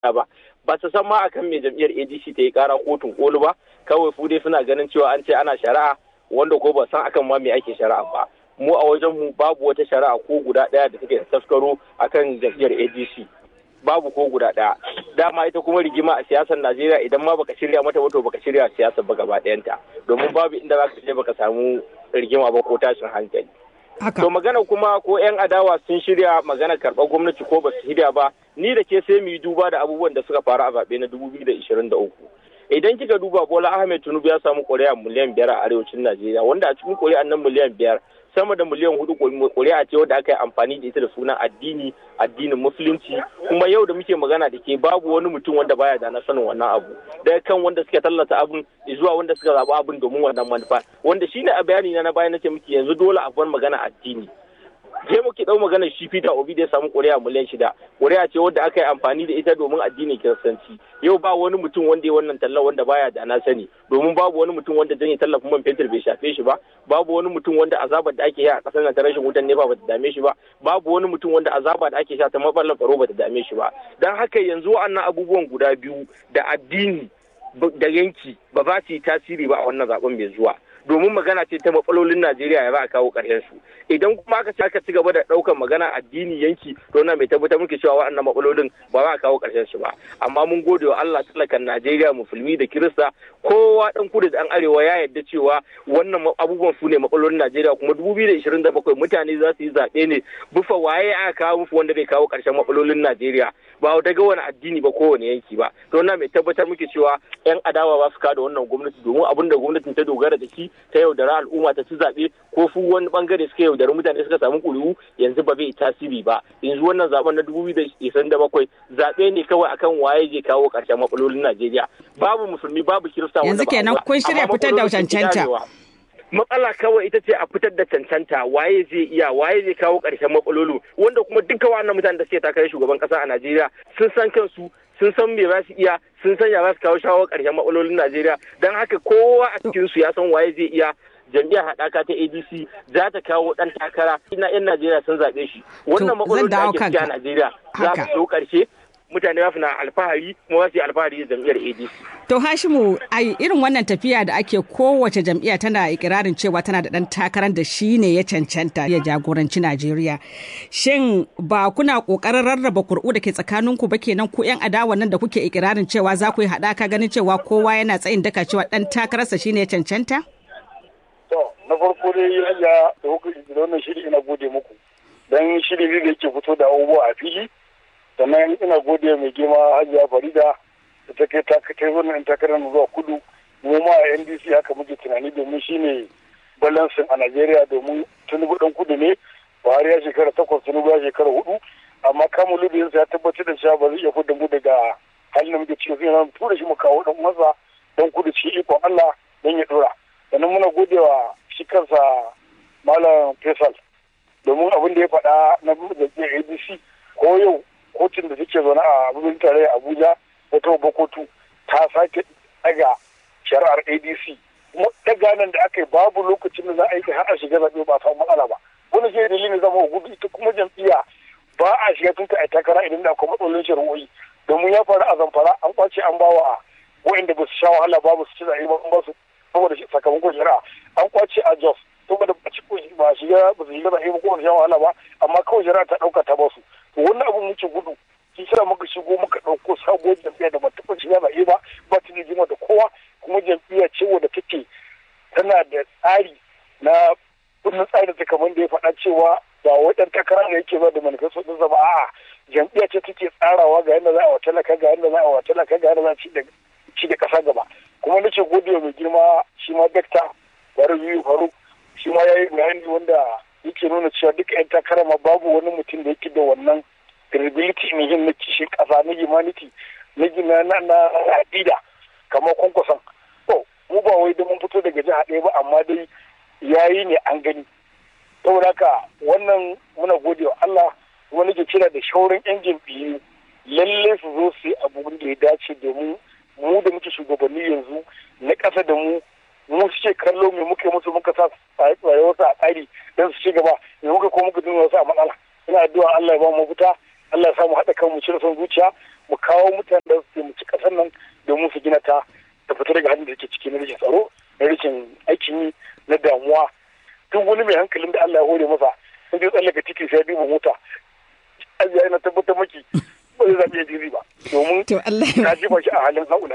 ba ba su san ma akan me jam'iyyar ADC ta yi kara kotun koli ba kawai fu dai suna ganin cewa an ce ana shari'a wanda ko ba san akan ma me ake shari'a ba mu a wajen mu babu wata shari'a ko guda daya da take taskaro akan jam'iyyar ADC babu ko guda daya dama ita kuma rigima a siyasar Najeriya idan ma baka shirya mata wato baka shirya siyasar ba gaba ɗayanta domin babu inda za ka je baka samu rigima ba ko tashin hankali To magana kuma ko 'yan adawa sun shirya magana karɓar gwamnati ko ba su shirya ba ni da ke sai mu yi duba da abubuwan da suka faru a zaɓe na 2023. Idan kika duba Bola Ahmed Tinubu ya samu ƙuri'a miliyan biyar a arewacin Najeriya wanda a cikin ƙuri'an nan miliyan biyar sama da miliyan hudu ƙuri'a ce wadda aka yi amfani da ita da sunan addini addinin musulunci kuma yau da muke magana da ke babu wani mutum wanda baya da na sanin wannan abu daga kan wanda suka tallata abin zuwa wanda suka zaɓi abin domin wannan manufa wanda shine a bayani na na bayan nace muke yanzu dole a bar magana addini je muke dau magana shi Peter Obi da ya samu ƙuri'a miliyan shida ƙuri'a ce wadda aka yi amfani da ita domin addinin kiristanci yau ba wani mutum wanda ya wannan talla wanda baya da na sani domin babu wani mutum wanda janye tallafin man fetur bai shafe shi ba babu wani mutum wanda azabar da ake yi a ƙasar nan ta rashin wutan nefa bata dame shi ba babu wani mutum wanda azaba da ake sha ta matsalar tsaro bata dame shi ba dan haka yanzu wa'annan abubuwan guda biyu da addini da yanki ba za su yi tasiri ba a wannan zaben mai zuwa domin magana ce ta matsalolin Najeriya ya za a kawo ƙarshen su idan kuma aka ci aka ci gaba da ɗaukar magana addini yanki to na mai tabbatar muke cewa waɗannan matsalolin ba za a kawo ƙarshen su ba amma mun gode wa Allah talakan Najeriya musulmi da Kirista kowa ɗan kudu da ɗan arewa ya yarda cewa wannan abubuwan su ne matsalolin Najeriya kuma 2027 mutane za su yi zaɓe ne bufa waye aka kawo musu wanda zai kawo ƙarshen matsalolin Najeriya ba daga wani addini ba kowane yanki ba to na mai tabbatar muke cewa 'yan adawa ba su kada wannan gwamnati domin abin da gwamnatin ta dogara da shi ta yaudara al'umma ta ci zaɓe ko su wani bangare suka yaudari mutane suka samu ƙuri'u yanzu ba zai tasiri ba yanzu wannan zaben na dubu biyu da bakwai zaɓe ne kawai akan waye zai kawo ƙarshen matsalolin Najeriya babu musulmi babu kirista yanzu kenan kun shirya fitar da cancanta matsala kawai ita ce a fitar da cancanta waye zai iya waye zai kawo ƙarshen matsalolin wanda kuma duka wannan mutanen da suke takarar shugaban ƙasa a Najeriya sun san kansu sun san me za su iya sun san ya za su kawo shawo ƙarshen matsalolin Najeriya don haka kowa a cikin su ya san waye zai iya jam'iyyar haɗaka ta ADC za ta kawo ɗan takara ina 'yan Najeriya sun zaɓe shi wannan matsalolin da ake ciki a Najeriya za su zo ƙarshe mutane za su na alfahari kuma za su yi alfahari da jam'iyyar ADC. To Hashimu ai irin wannan tafiya da ake kowace jam'iyya tana ikirarin cewa tana da ɗan takarar da shi ne ya cancanta ya jagoranci Najeriya. Shin ba kuna ƙoƙarin rarraba kur'u da ke tsakaninku ba kenan ku 'yan adawa nan da kuke ikirarin cewa za ku yi haɗaka ganin cewa kowa yana tsayin daka cewa ɗan takararsa shi ne ya cancanta? To na farko dai ya da wannan shiri ina gode muku. Dan shiri ne da yake fito da abubuwa a fili. sannan ina gode mai girma hajiya farida da ta kai ta kai wannan takarar zuwa kudu mu ma a ndc haka muke tunani domin shine balansin a najeriya domin tinubu dan kudu ne buhari ya shekara takwas tinubu ya shekara hudu amma kamun lubiyarsa ya tabbatar da cewa ba zai iya fudda mu daga halin da muke cikin sai na tura shi mu kawo dan uwansa dan kudu cikin ikon allah dan ya dora sannan muna gode wa shi kansa malam faisal domin abin da ya faɗa na jam'iyyar adc ko yau kotun da take zaune a birnin tarayya abuja wata babbar kotu ta sake daga shari'ar adc kuma daga nan da aka yi babu lokacin da za a yi har a shiga zaɓe ba samu matsala ba wani shi dalilin zama gudu ita kuma jam'iyya ba a shiga tun a takara idan da akwai matsalolin shari'o'i domin ya faru a zamfara an kwace an bawa a wa'inda ba su sha wahala ba ba su ci zaɓe ba ba su saboda sakamakon shari'a an kwace a jos saboda ba ci ba shiga ba su shiga zaɓe ba ko ba su sha wahala ba amma kawai shari'a ta ɗauka ta ba su to wannan abin muke gudu shi sa muka shigo muka ɗauko sabuwar jam'iyya da bata taɓa shiga zaɓe ba ba ta da jima da kowa kuma jam'iyya ce wadda take tana da tsari na kundin tsari ta kamar da ya faɗa cewa ba wai ɗan takara da yake ba da manifesto ɗinsa ba a'a jam'iyya ce take tsarawa ga yadda za a wa talaka ga yadda za a wa talaka ga yadda za a ci da ƙasa gaba kuma nace gode mai girma shi ma dakta bari biyu faruk shi ma ya yi bayani wanda yake nuna cewa duka 'yan takara ma babu wani mutum da yake da wannan credibility ne yin na kishin kasa na humanity na gina na na aƙida kamar kwankwason to mu ba wai da mun fito daga jiha ɗaya ba amma dai yayi ne an gani saboda haka wannan muna gode wa Allah kuma nake kira da shaurin 'yan jam'iyyu lalle su zo su yi abubuwan da ya dace domin mu da muke shugabanni yanzu na ƙasa da mu mu suke kallo me muke musu muka sa rayuwarsu a tsari don su ci gaba me muka ko muka dinga wasu a matsala ina addu'a Allah ya ba mu fita Allah ya samu haɗa kan mu cire son zuciya mu kawo mutane don su taimaki ƙasar nan domin su gina ta ta fita daga hannun da take ciki na rashin tsaro na rashin aikin yi na damuwa duk wani mai hankalin da Allah ya hore masa in zai tsallaka titi sai ya duba mota Allah yana tabbatar maki ba zai zaɓi ya diri ba domin ka jefa shi a halin haula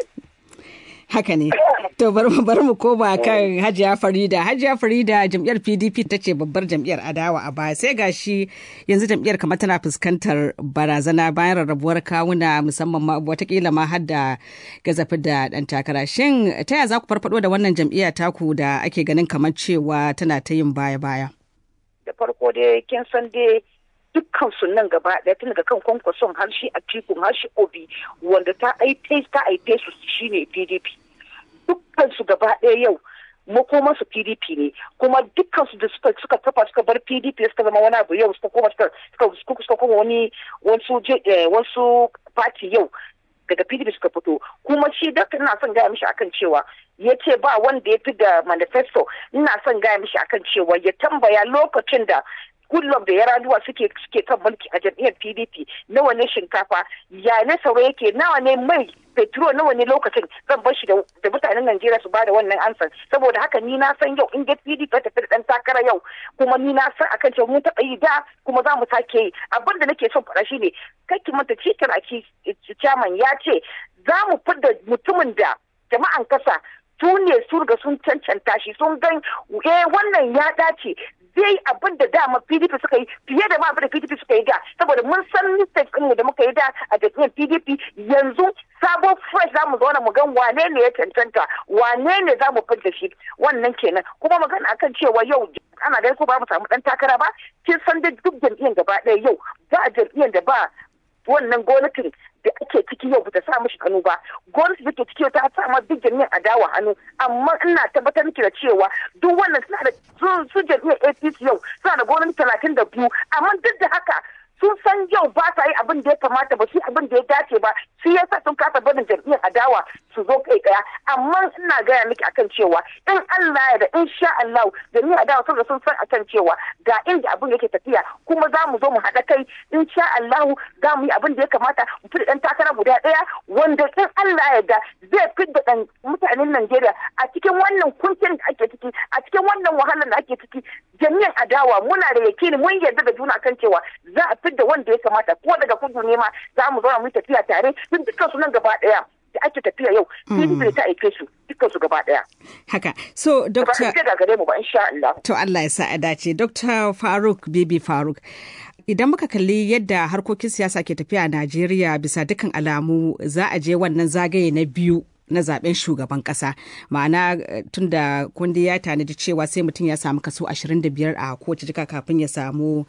haka ne to bari mu bari mu koma kan Hajiya Farida Hajiya Farida jam'iyyar PDP ta ce babbar jam'iyyar adawa a baya sai gashi yanzu jam'iyyar kamar tana fuskantar barazana bayan rarrabuwar kawuna musamman ma watakila ma har da gazafi da dan takara shin ta yaya za ku farfado da wannan jam'iyya taku da ake ganin kamar cewa tana ta yin baya baya da farko dai kin san dai dukkan su nan gaba ɗaya tun daga kan kwankwason har shi a tikun har shi obi wanda ta aife ta aife su shine pdp dukkan su gaba ɗaya yau makoman su pdp ne kuma dukkan su da suka suka tafa suka bar pdp suka zama wani abu yau suka koma suka suka suka koma wani wasu wasu party yau daga pdp suka fito kuma shi da ina son gaya mishi akan cewa ya ce ba wanda ya fi da manifesto ina son gaya mishi akan cewa ya tambaya lokacin da Goodluck da Yaraduwa suke suke kan mulki a jam'iyyar PDP nawa ne shinkafa ya ne sauro yake nawa ne mai petrol nawa ne lokacin zan bar shi da mutanen Najeriya su bada wannan ansan saboda haka ni na san yau in ga PDP ta tafi da dan takara yau kuma ni na san akan cewa mun taɓa yi da kuma za mu sake yi abin da nake son faɗa shine kai ki manta cikin aki chairman ya ce za mu fidda mutumin da jama'an kasa su ne su riga sun cancanta shi sun gan eh wannan ya dace zai abin da dama PDP suka yi fiye da ma abin da PDP suka yi da saboda mun san mistake ɗin da muka yi da a jam'iyyar PDP yanzu sabon fresh za mu zauna mu gan wane ne ya cancanta wane ne za mu fidda shi wannan kenan kuma magana akan cewa yau ana ganin ko ba mu samu dan takara ba kin san da duk jam'iyyar gaba ɗaya yau ba jam'iyyar da ba wannan gwamnatin da ake ciki yau bata sa mishi hannu ba gwamnati da ke ciki yau ta sa ma duk jami'an adawa hannu amma ina tabbatar miki da cewa duk wannan suna da su jami'an APC yau suna da gwamnati talatin da biyu amma duk da haka sun san yau ba sa yi abin da ya kamata ba su abin da ya dace ba shi yasa sun kasa barin jam'iyyar adawa su zo kai daya amma ina gaya miki akan cewa in Allah ya da in sha Allah jam'iyyar adawa sun sun san akan cewa ga inda abin yake tafiya kuma za mu zo mu haɗa kai in sha Allah za mu yi abin da ya kamata mu fi ɗan takara guda ɗaya wanda in Allah ya da zai fi da ɗan mutanen Najeriya a cikin wannan kuncin da ake ciki a cikin wannan wahalar da ake ciki jami'an adawa muna da yakini mun yarda da juna kan cewa za a fidda wanda ya kamata ko daga kudu ne ma za mu zauna mu tafiya tare tun dukkan su nan gaba daya da ake tafiya yau PDP ta aike su dukkan su gaba daya haka so doctor ba gare mu ba insha Allah to Allah ya sa a dace Dr. Faruk Bibi Faruk idan muka kalli yadda harkokin siyasa ke tafiya a Najeriya bisa dukkan alamu za a je wannan zagaye na biyu na zaben shugaban kasa ma'ana tun da kundi ya tanadi cewa sai mutum ya samu kaso 25 a kowace jika kafin ya samu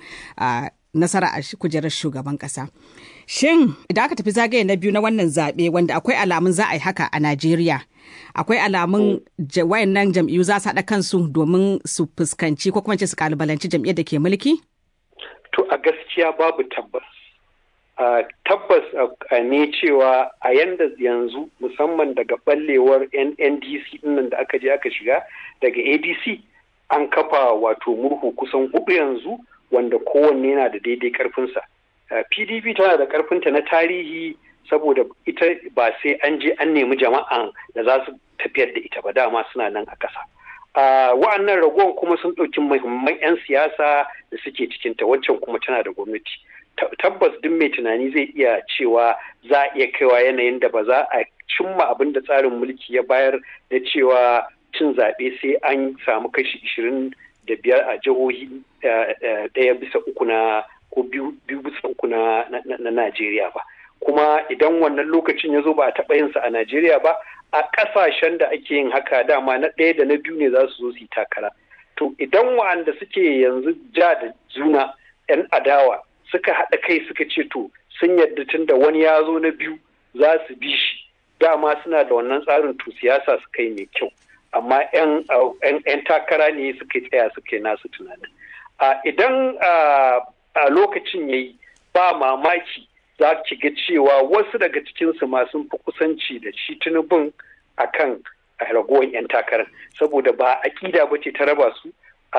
nasara a kujerar shugaban kasa shin idan aka tafi zagaye na biyu na wannan zaɓe wanda akwai alamun za a yi haka a najeriya akwai alamun wayannan jam'iyyu za su haɗa kansu domin su fuskanci ko kuma ce su kalubalanci jam'iyyar da ke mulki to a gaskiya babu tabbas Uh, tabbas uh, ne cewa a yanda yanzu musamman daga ɓallewar ndc nan da aka je aka shiga daga adc an kafa wato murhu kusan hudu yanzu wanda kowanne yana da daidai karfinsa uh, pdp tana da karfinta na tarihi saboda ita ba sai an je an nemi jama'an da za su tafiyar da ita ba dama suna nan a ƙasa wa'annan ragowar kuma sun ɗauki muhimman 'yan siyasa da suke cikinta waccan kuma tana da gwamnati tabbas duk mai tunani zai iya cewa za a iya kaiwa yanayin da ba za a cimma abin da tsarin mulki ya bayar da cewa cin zaɓe sai an samu kashi ishirin da biyar a jihohi ɗaya bisa uku na ko biyu bisa uku na Najeriya ba. Kuma idan wannan lokacin ya zo ba a taɓa yinsa a Najeriya ba, a ƙasashen da ake yin haka dama na ɗaya da na biyu ne za su zo su yi takara. To idan wa'anda suke yanzu ja da juna 'yan adawa suka haɗa kai suka ce to sun yadda tun da wani ya zo na biyu za su bi shi dama suna da wannan tsarin to siyasa suka yi mai kyau amma 'yan takara ne suka tsaya suka yi nasu tunanin idan a lokacin ya yi ba mamaki za ki ga cewa wasu daga cikinsu ma sun fi kusanci da shi tunubin a kan ragowar 'yan takarar saboda ba aƙida ba ce ta raba su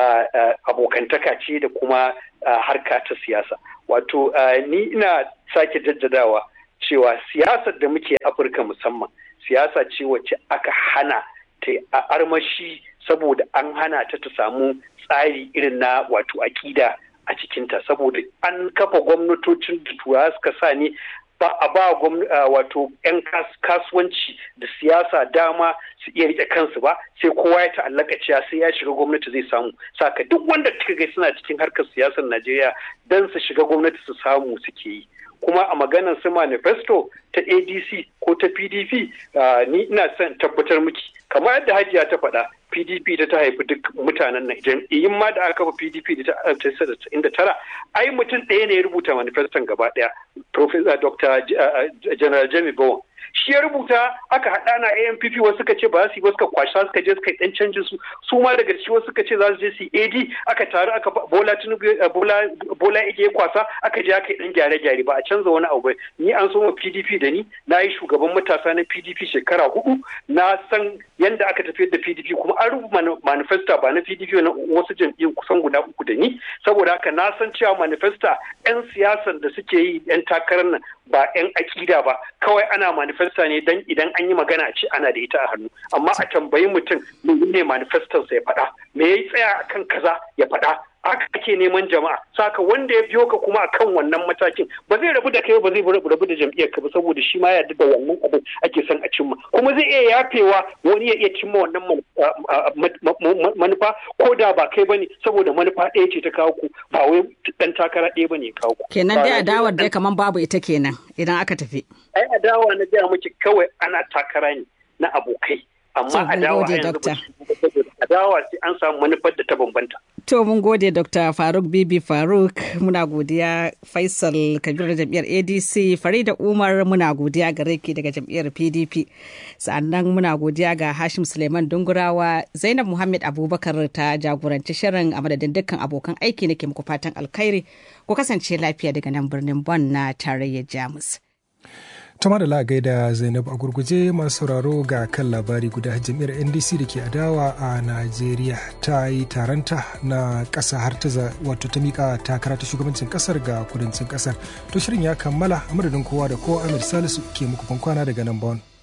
abokantaka ce da kuma harka ta siyasa wato ni ina sake jaddadawa cewa siyasar da muke afirka musamman siyasa ce wacce aka hana ta a armashi saboda an hana ta ta samu tsari irin na wato akida a cikinta saboda an kafa gwamnatocin da turawa suka sa ne ba a ba wato 'yan kasuwanci da siyasa dama su iya rike kansu ba sai kowa ya ta'allaka cewa sai ya shiga gwamnati zai samu saka duk wanda kika ga suna cikin harkar siyasar Najeriya dan su shiga gwamnati su samu suke yi kuma a maganar su manifesto ta adc ko ta pdp ni ina son tabbatar miki kamar yadda hajiya ta faɗa pdp da ta haifi duk mutanen nan jam'iyyun ma da aka kafa pdp da ta tara ai mutum ɗaya ne ya rubuta manifeston gaba ɗaya professor dr general jami bowen shi ya rubuta aka haɗa na ANPP wasu suka ce ba su yi ba suka kwasha suka je suka yi ɗan canjin su su ma daga ciki wasu suka ce za su je su yi AD aka taru aka bola tinubu bola bola ige kwasa aka je aka yi ɗan gyare-gyare ba a canza wani abu ba ni an so ma PDP da ni na yi shugaban matasa na PDP shekara hudu na san yanda aka tafiyar da PDP kuma an rubuta manifesta ba na PDP na wasu jam'iyyun kusan guda uku da ni saboda haka na san cewa manifesta 'yan siyasan da suke yi 'yan takarar nan ba 'yan akida ba kawai ana manifesta ne dan idan an yi magana a ce ana da ita a hannu amma a tambayi mutum ne manifestonsa ya faɗa me ya tsaya akan kaza ya faɗa haka ake neman jama'a saka wanda ya biyo ka kuma akan wannan matakin ba zai rabu da kai ba zai rabu da jam'iyyar ka ba saboda shi ma yarda da wannan abin ake son a cimma kuma zai iya yafewa wani ya iya cimma wannan manufa ko da ba kai bane saboda manufa ɗaya ce ta kawo ku ba wai dan takara ɗaya bane ya kawo ku kenan dai adawar dai kaman babu ita kenan idan aka tafi ai adawa na gaya miki kawai ana takara ne na abokai amma adawa yanzu adawa sai an samu manufar da ta bambanta To mun gode Dr. Faruk Bibi Faruk muna godiya Faisal Kabir jam'iyyar ADC Farida Umar muna godiya gare ki daga jam'iyyar PDP sannan muna godiya ga Hashim Suleiman Dungurawa Zainab Muhammad Abubakar ta jagoranci shirin a madadin dukkan abokan aiki nake muku fatan alkhairi ku kasance lafiya daga nan birnin Bon na tarayyar Jamus. tama da lagai da zainab a gurguje masu sauraro ga kan labari guda jam'iyyar ndc da ke adawa a najeriya ta yi taronta na ƙasa har ta wato ta mika takara ta shugabancin ƙasar ga kudancin ƙasar to shirin ya kammala a madadin kowa da kowa amir salisu ke muku kwana daga nan bon